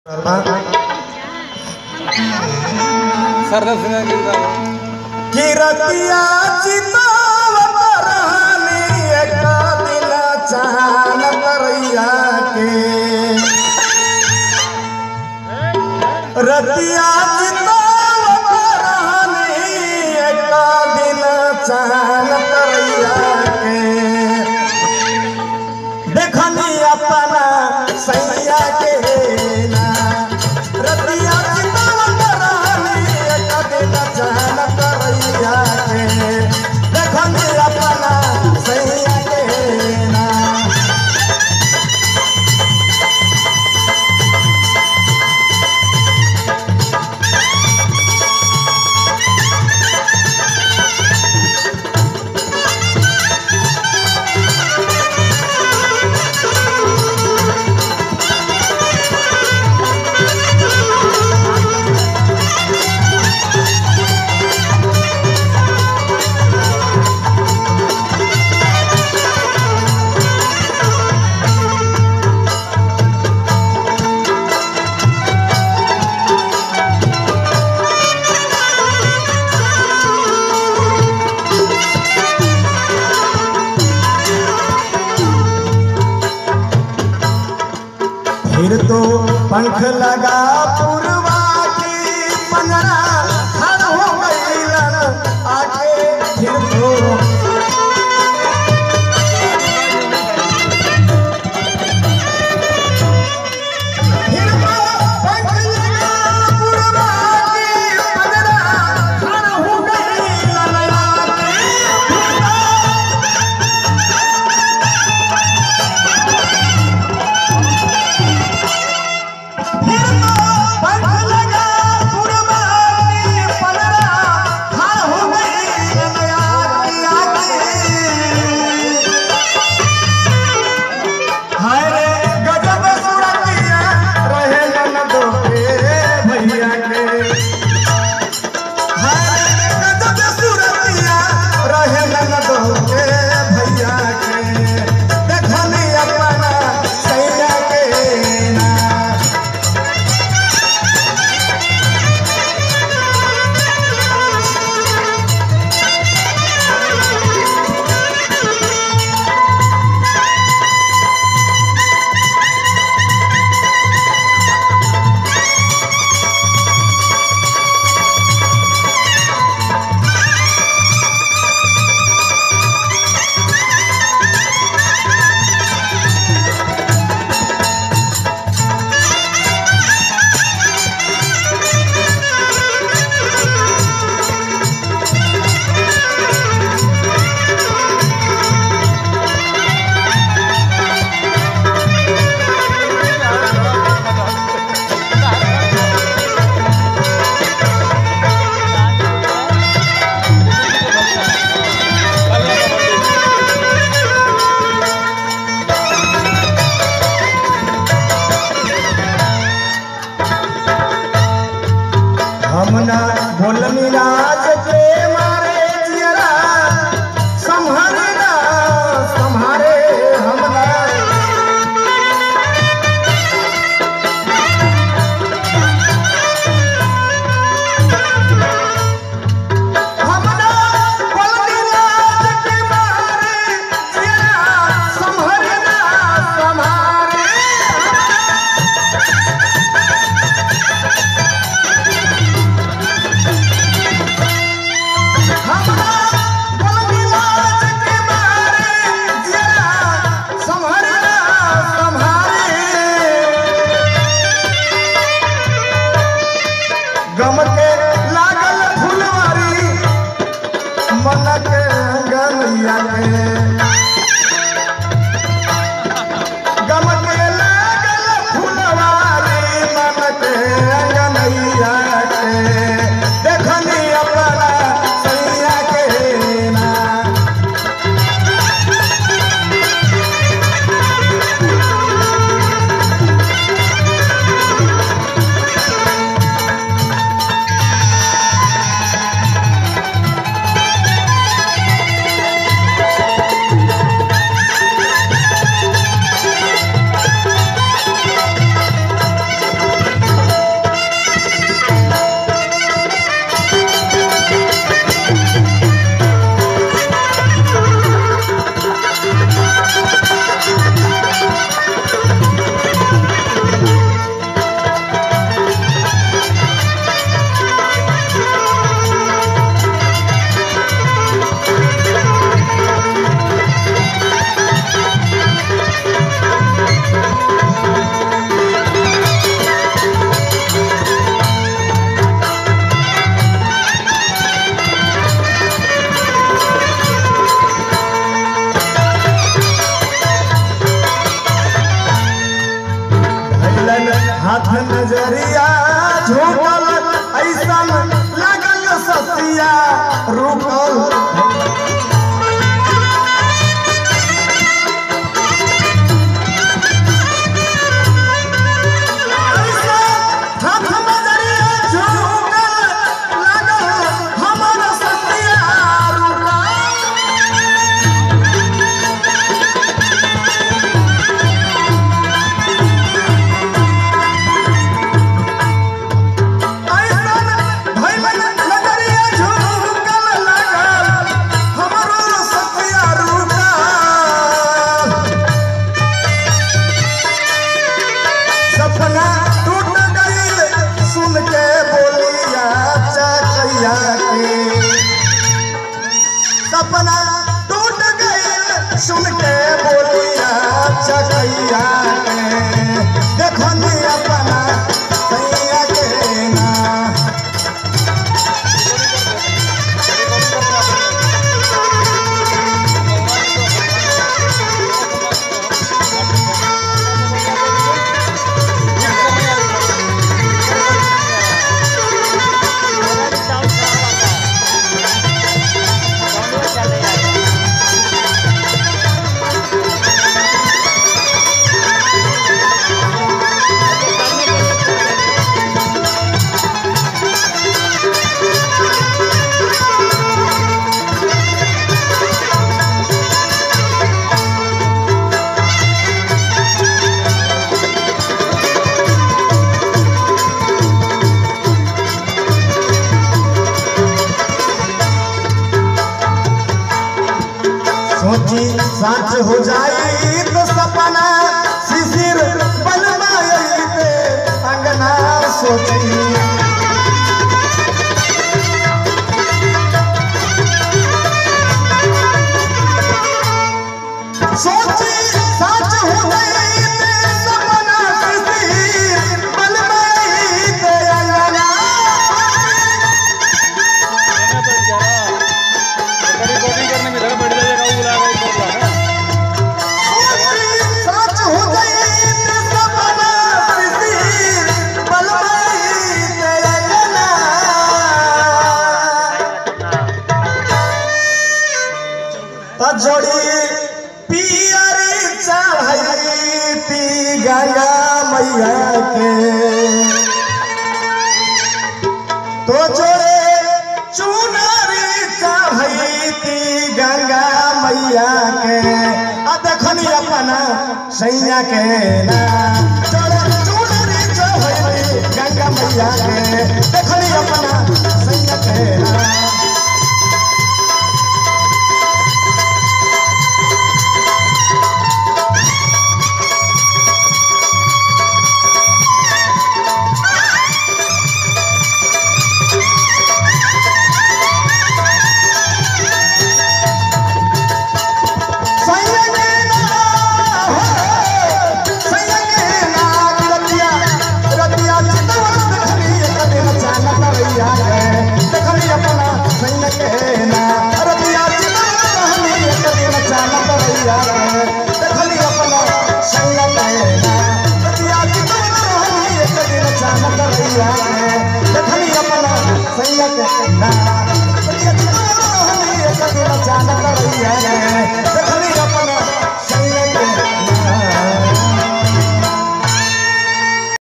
सरदार सिंह के गाना किरतिया चितावत रहनी एक दिन चान करैया के रतिया चितावत रहनी एक दिन चान करैया के देखनी अपना सैया के ना रतिया चितावत रहनी एक दिन चान करैया के देखनी अपना सैया के ना फिर तो पंख लगा पुरवा की पंजरा खड़ हो गईलन आके फिर तो फिर तो पंख लगा पुरवा की पंजरा खड़ हो गईलन आके फिर तो फिर तो पंख लगा पुरवानी पलरा हार हो गई नया की आगे हाय रे गजब सुरतिया रहे न दो भैया के हाय रे गजब सुरतिया रहे न दो भैया के देखनी अपना सैया के ना आठ नजरिया झोंकल ऐसन लागल ससिया रुकल हाथ नजरिया झोंकल लागल हमर ससिया रुकल ऐसन भइल नजरिया झुकल लागल हमरो सतिया रुकल सपना टूट गइल सुन के बोलिया चकैया के सपना टूट गइल सुन के बोलिया चकैया के देखनी अपना सैया के ना सोची सच हो जाई तो सपना शिशिर बनवाई पे अंगना सोची सोची सच हो जाई तो सपना शिशिर बनवाई पे अंगना रिकॉर्डिंग करने में इधर बैठ जाइएगा वो बुलाएगा ऊपर बुलाएगा सच हो गई ते सपना शिशिर बनवाई पे अंगना त जोड़ी पियरी चढ़ई ती गंगा मैया के तो जोड़े चुनरी चढ़ई ती गंगा मैया के आ देखनी अपना सैया के ना जोड़े चुनरी चढ़ई गंगा मैया के देखनी अपना सैया के ना देखली अपना सैया के ना